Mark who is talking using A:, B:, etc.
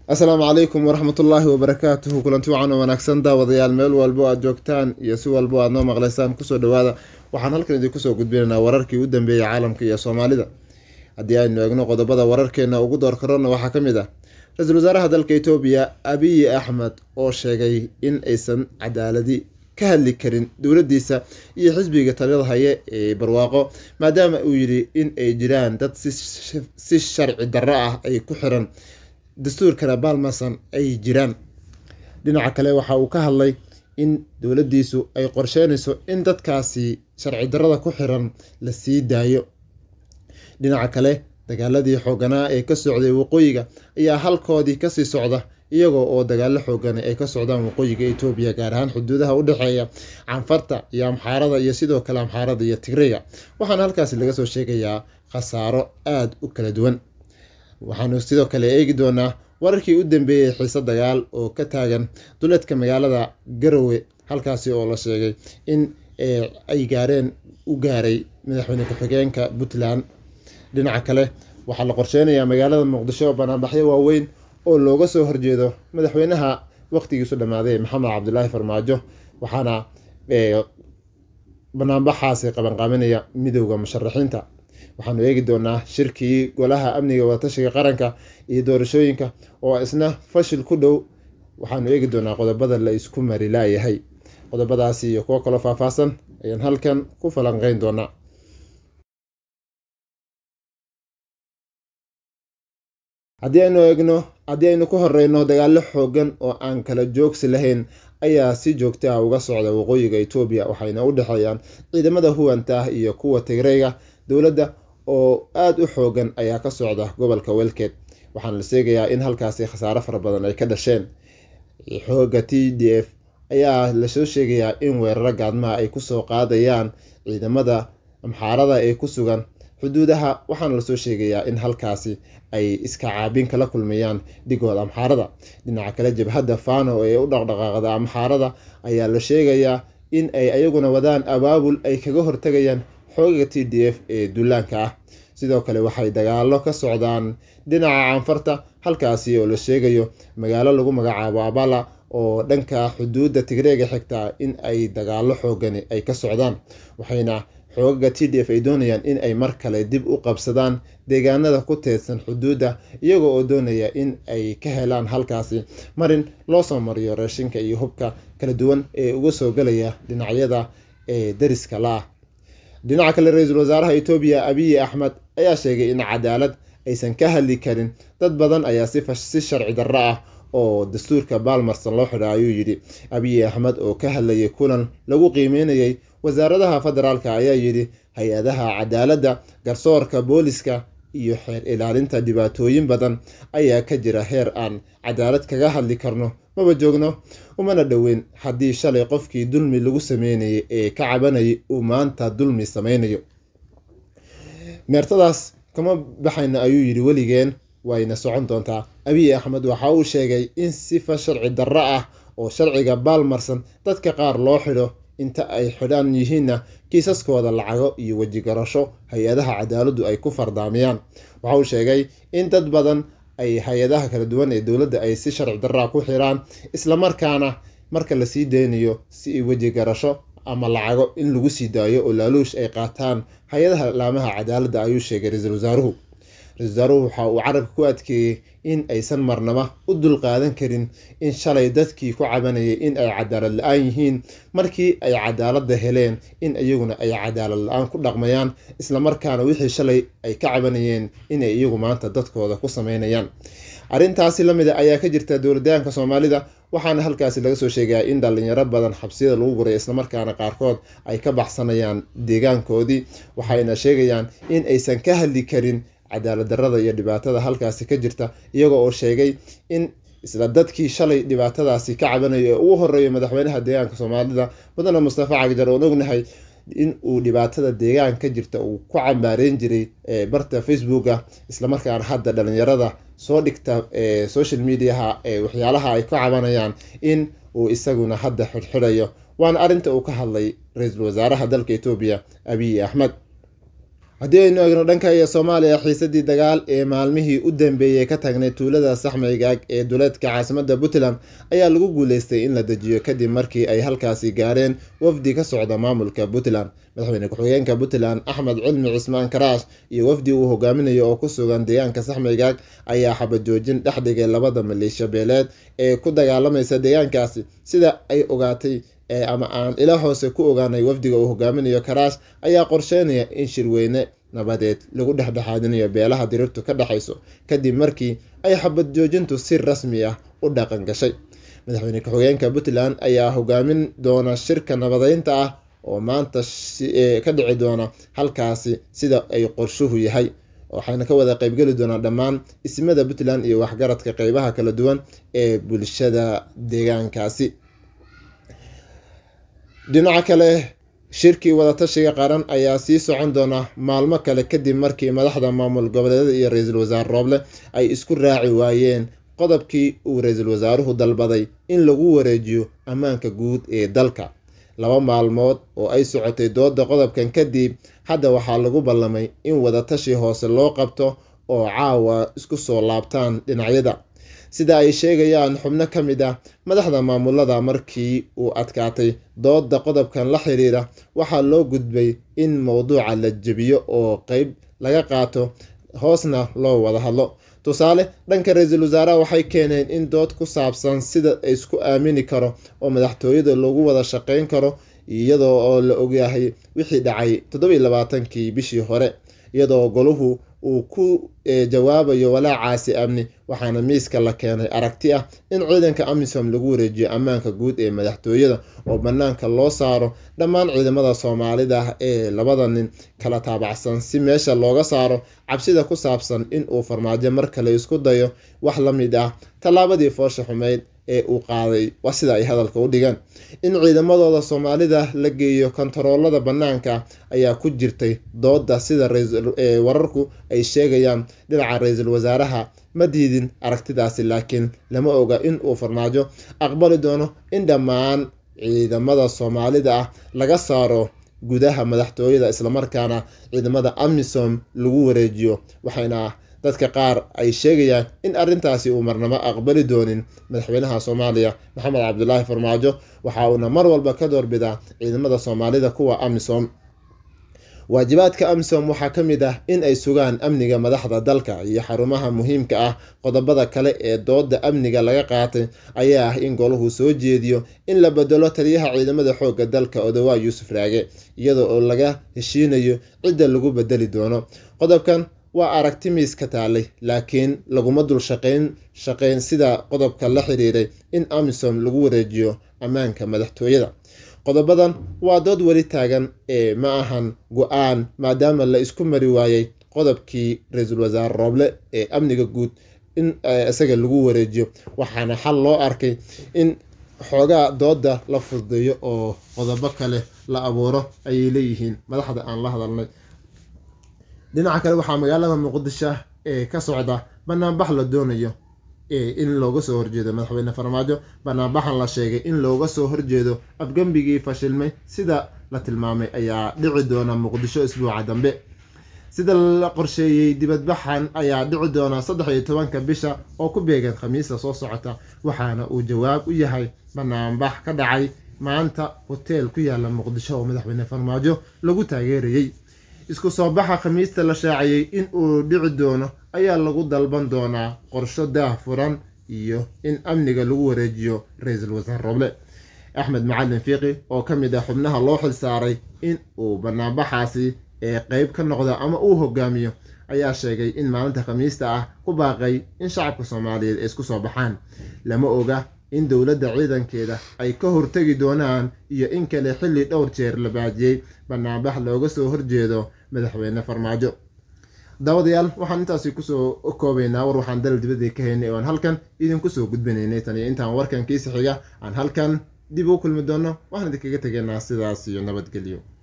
A: asalaamu calaykum waraxmatullaahi wabarakaatuhu kulanti wacan oo wanaagsan daawadayaal meel walbo aad joogtaan iyo si walbo aad noo maqlaysaan kusoo dhawaada waxaan halkan idinku soo gudbinaynaa wararkii u dambeeyey caalamka iyo soomaalida haddii aynu eegno qodobada wararkeena ugu door karona waxaa ka mid ah ra-iisul wasaaraha dalka etoobiya abiyi axmed oo sheegay in aysan cadaaladi ka hadli karin dowladiisa iyo xisbiga taliyada haye ee barwaaqo maadaama uu yidhi in ay jiraan dad si sharci darro ah ay ku xiran dastuurkana baalmasan ay jiraan dhinaca kale waxa uu ka hadlay in dowladiisu ay qorsheynayso in dadkaasi sharci darrada ku xiran la sii daayo dhinaca kale dagaaladii xooganaa ee ka socday waqooyiga ayaa halkoodii kasii socda iyagoo oo dagaalo xoogan ay ka socdaan waqooyiga etoobiya gaar ahaan xuduudaha u dhexeeya canfarta iyo amxaarada iyo sidoo kale amxaarada iyo tigreyga waxaana halkaasi laga soo sheegayaa khasaaro aada u kala duwan waxaanu sidoo kale eegi doonaa wararkii u dambeeyey xiise dagaal oo ka taagan duleedka magaalada garowe halkaasi oo la sheegay in ay gaareen u gaaray madaxweyne ku-xigeenka puntland dhinaca kale waxaa la qorsheynayaa magaalada muqdisho banaanbaxyo waaweyn oo looga soo horjeedo madaxweynaha waqtigiisu dhammaaday maxamed cabdilaahi farmaajo waxaana banaanbaxaasi qabanqaaminaya midowda musharaxiinta waxaanu eegi doonaa shirkii golaha amniga wadatashiga qaranka iyo doorashooyinka oo isna fashil ku dhow waxaanu eegi doonaa qodobada la isku mari laayahay qodobadaasi iyo kuwo kaloo faahfaahsan ayaan halkan ku falanqeyn doonaa haddii aynu eegno haddii aynu ku horeyno dagaalo xoogan oo aan kala joogsi lahayn ayaa si joogta ah uga socda waqooyiga etoobiya waxayna u dhexeeyaan ciidamada huwanta ah iyo kuwa tigreyga dowladda oo aada u xoogan ayaa ka socda gobolka welkeed waxaana la sheegayaa in halkaasi khasaaro fara badan ay ka dhasheen xooga t d f ayaa lasoo sheegayaa in weeraro gaadmaha ay kusoo qaadayaan ciidamada amxaarada ee ku sugan xuduudaha waxaana lasoo sheegayaa in halkaasi ay iska caabin kala kulmayaan dhigooda amxaarada dhinaca kale jabhadda fano ee u dhaqdhaqaaqda amxaarada ayaa la sheegayaa in ay ayaguna wadaan abaabul ay kaga hortagayaan xoogaga t d f ee duulaanka ah sidoo kale waxay dagaalo ka socdaan dhinaca canfarta halkaasi oo la sheegayo magaalo lagu magacaabo abala oo dhanka xuduudda tigreega xigtaa in ay dagaalo xoogani ay ka socdaan waxayna xoogaga t d f ay doonayaan in ay mar kale dib u qabsadaan deegaanada ku teedsan xuduudda iyagoo oo doonaya in ay ka helaan halkaasi marin loo soo mariyo raashinka iyo hubka kala duwan ee uga soo galaya dhinacyada ee dariska la ah dhinaca kale ra-iisul wasaaraha etoobiya abiyi axmed ayaa sheegay in cadaalad aysan ka hadli karin dad badan ayaa si sharci darro ah oo dastuurka baalmarsan loo xidha ayuu yidhi abiyi axmed oo ka hadlayay kulan lagu qiimeynayay wasaaradaha federaalka ayaa yidhi hay-adaha cadaaladda garsoorka booliska iyo xeer ilaalinta dhibaatooyin badan ayaa ka jira heer aan cadaalad kaga hadli karno maba joogno umana dhoweyn haddii shalay qofkii dulmi lagu sameynayay ee ka cabanayay uu maanta dulmi sameynayo meertadaas kama baxayno ayuu yidhi weligeen wayna socon doontaa abiy axmed waxa uu sheegay in sifa sharci darro ah oo sharciga baalmarsan dadka qaar loo xidho inta ay xidhan yihiinna kiisaskooda lacago iyo wejigarasho hay-adaha cadaaladdu ay ku fardaamiyaan waxa uu sheegay in dad badan ay hay-adaha kala duwan ee dowladda ay si sharci darraa ku xiraan islamarkaana marka lasii deynayo si wejigarasho ama lacago in lagu sii daayo oo laaluush ay qaataan hay-adaha laamaha cadaaladda ayuu sheegay ra-iisul wasaaruhu ra-isul wasaaruhu waxa uu carabka ku adkeeyey in aysan marnaba u dulqaadan karin in shalay dadkii ku cabanayay in ay cadaalad la-aan yihiin markii ay cadaaladda heleen in iyaguna ay cadaalad la-aan ku dhaqmayaan islamarkaana wixii shalay ay ka cabanayeen inay iyagu maanta dadkooda ku sameynayaan arrintaasi lamid a ayaa ka jirta dowladaanka soomaalida waxaana halkaasi laga soo sheegaya in dhalinyaro badan xabsiyada lagu guray islamarkaana qaarkood ay ka baxsanayaan deegaankoodii waxayna sheegayaan in aysan ka hadli karin cadaalad darrada iyo dhibaatada halkaasi ka jirta iyaga oo sheegay in isla dadkii shalay dhibaatadaasi ka cabanaya ee ugu horeeya madaxweynaha deegaanka soomaalida mudane mustafa cagjar oon ognahay in uu dhibaatada deegaan ka jirta uu ku cambaareyn jiray barta facebooka islamarkaana hadda dhalinyarada soo dhigta social mediaha waxyaalaha ay ka cabanayaan in uu isaguna hadda xidhxidhayo waana arrinta uu ka hadlay ra-iisul wasaaraha dalka etoobiya abiy axmed haddii aynu eegno dhanka iyo soomaaliya xiisadii dagaal ee maalmihii u dambeeyey ka taagnay tuulada saxmaygaag ee duleedka caasimada puntland ayaa lagu guuleystay in la dejiyo kadib markii ay halkaasi gaareen wafdi ka socda maamulka puntland madaxweyne ku-xigeenka puntland axmed cilmi cismaan karaash iyo wafdi uu hogaaminayo oo ku sugan deegaanka saxmaygaag ayaa xabajoojin dhex dhigay labada maleeshiya beeleed ee ku dagaalamaysa deegaankaasi sida ay ogaatay ama aan ila hoose ku ogaanay wafdiga uu hogaaminayo karaash ayaa qorsheynaya in shirweyne nabadeed lagu dhexdhexaadinayo beelaha dirirtu ka dhexayso kadib markii ay xabad joojintu si rasmi ah u dhaqan gashay madaxweyne ku-xigeenka puntland ayaa hogaamin doona shirka nabadeynta ah oo maanta ka dhici doona halkaasi sida ay qorshuhu yahay waxayna ka wada qeybgeli doonaa dhammaan ismada puntland iyo waxgaradka qeybaha kala duwan ee bulshada deegaankaasi dhinaca kale shirkii wadatashiga qaran ayaa sii socon doona maalmo kale kadib markii madaxda maamul goboleedyada iyo ra-iisul wasaare rooble ay isku raaci waayeen qodobkii uu ra-iisul wasaaruhu dalbaday in lagu wareejiyo ammaanka guud ee dalka laba maalmood oo ay socotay dooda qodobkan kadib hadda waxaa lagu ballamay in wadatashi hoose loo qabto oo caawa isku soo laabtaan dhinacyada sida ay sheegayaan xubno ka mid ah madaxda maamulada markii uu adkaatay dooda qodobkan la xiriira waxaa loo gudbay in mowduuca la jebiyo oo qeyb laga qaato hoosna loo wada hadlo tusaale dhanka ra-iisul wasaaraha waxay keeneen in dood ku saabsan sida isku aamini karo oo madaxtooyada loogu wada shaqeyn karo iyadoo oo la ogyahay wixii dhacay toddobiyi labaatankii bishii hore iyadoo goluhu uu ku jawaabayo walaacaasi amni waxaana miiska la keenay aragti ah in ciidanka amisom lagu wareejiyo ammaanka guud ee madaxtooyada oo bannaanka loo saaro dhammaan ciidamada soomaalida ee labada nin kala taabacsan si meesha looga saaro cabsida ku saabsan in uu farmaajo mar kale isku dayo wax la mid ah tallaabadii foosha xumeyd ee uu qaaday waa sida ay hadalka u dhigeen in ciidamadooda soomaalida la geeyo kontaroolada bannaanka ayaa ku jirtay dooda sida wararku ay sheegayaan dhinaca ra-iisul wasaaraha ma diidin aragtidaasi laakiin lama oga in uu farmaajo aqbali doono in dhammaan ciidamada soomaalida ah laga saaro gudaha madaxtooyada islamarkaana ciidamada amisom lagu wareejiyo waxayna dadka qaar ay sheegayaan in arrintaasi uu marnamo aqbali doonin madaxweynaha soomaaliya maxamed cabdulaahi farmaajo waxa uuna mar walba ka doorbidaa ciidamada soomaalida kuwa amisom waajibaadka amisom waxaa ka mid ah in ay sugaan amniga madaxda dalka iyo xarumaha muhiimka ah qodobada kale ee dooda amniga laga qaatay ayaa ah in golahu soo jeediyo in la bedelo taliyaha ciidamada xoogga dalka odawaa yuusuf raage iyada oo laga heshiinayo cidda lagu bedeli doono qodobkan waa aragti miis ka taalay laakiin laguma dul shaqayn shaqayn sida qodobka la xiriiray in amisom lagu wareejiyo ammaanka madaxtooyada qodobadan waa dood weli taagan ee ma ahan go-aan maadaama la isku mari waayey qodobkii ra-iisul wasaare rooble ee amniga guud in isaga lagu wareejiyo waxaana xal loo arkay in xoogaa dooda la fududeeyo oo qodobo kale la abuuro ayay leeyihiin madaxda aan la hadalnay dhinaca kale waxaa magaalada muqdisho ee ka socda banaanbax la doonayo in looga soo horjeedo madaxweyne farmaajo banaanbaxan la sheegay in looga soo horjeedo afgembigii fashilmay sida la tilmaamay ayaa dhici doona muqdisho isbuuca dambe sida la qorsheeyey dibadbaxan ayaa dhici doona saddex iyo tobanka bisha oo ku beegan khamiista soo socota waxaana uu jawaab u yahay banaanbax ka dhacay maanta hoteel ku yaala muqdisho oo madaxweyne farmaajo lagu taageerayey isku soo baxa khamiista la shaaciyey in uu dhici doono ayaa lagu dalban doonaa qorsho daah furan iyo in amniga lagu wareejiyo ra-iisul wasaare roble axmed macalin fiiqi oo ka mid ah xubnaha loo xilsaaray in uu banaanbaxaasi ee qeyb ka noqda ama uu hogaamiyo ayaa sheegay in maalinta khamiista ah ku baaqay in shacabka soomaaliyeed ay isku soo baxaan lama oga in dowladda ciidankeeda ay ka hortegi doonaan iyo in kale xilli dhowr jeer la baajiyey banaanbax looga soo horjeedo madaxweyne farmaajo daawadayaal waxaan intaasi kusoo koobaynaa war waxaan dalal dibadda ka haynay oo aan halkan idinku soo gudbinaynay tan iyo intaan warkan kiisi xiga aan halkan dib u kulmi doono waxaan idinkaga tegaynaa sidaas iyo nabadgelyo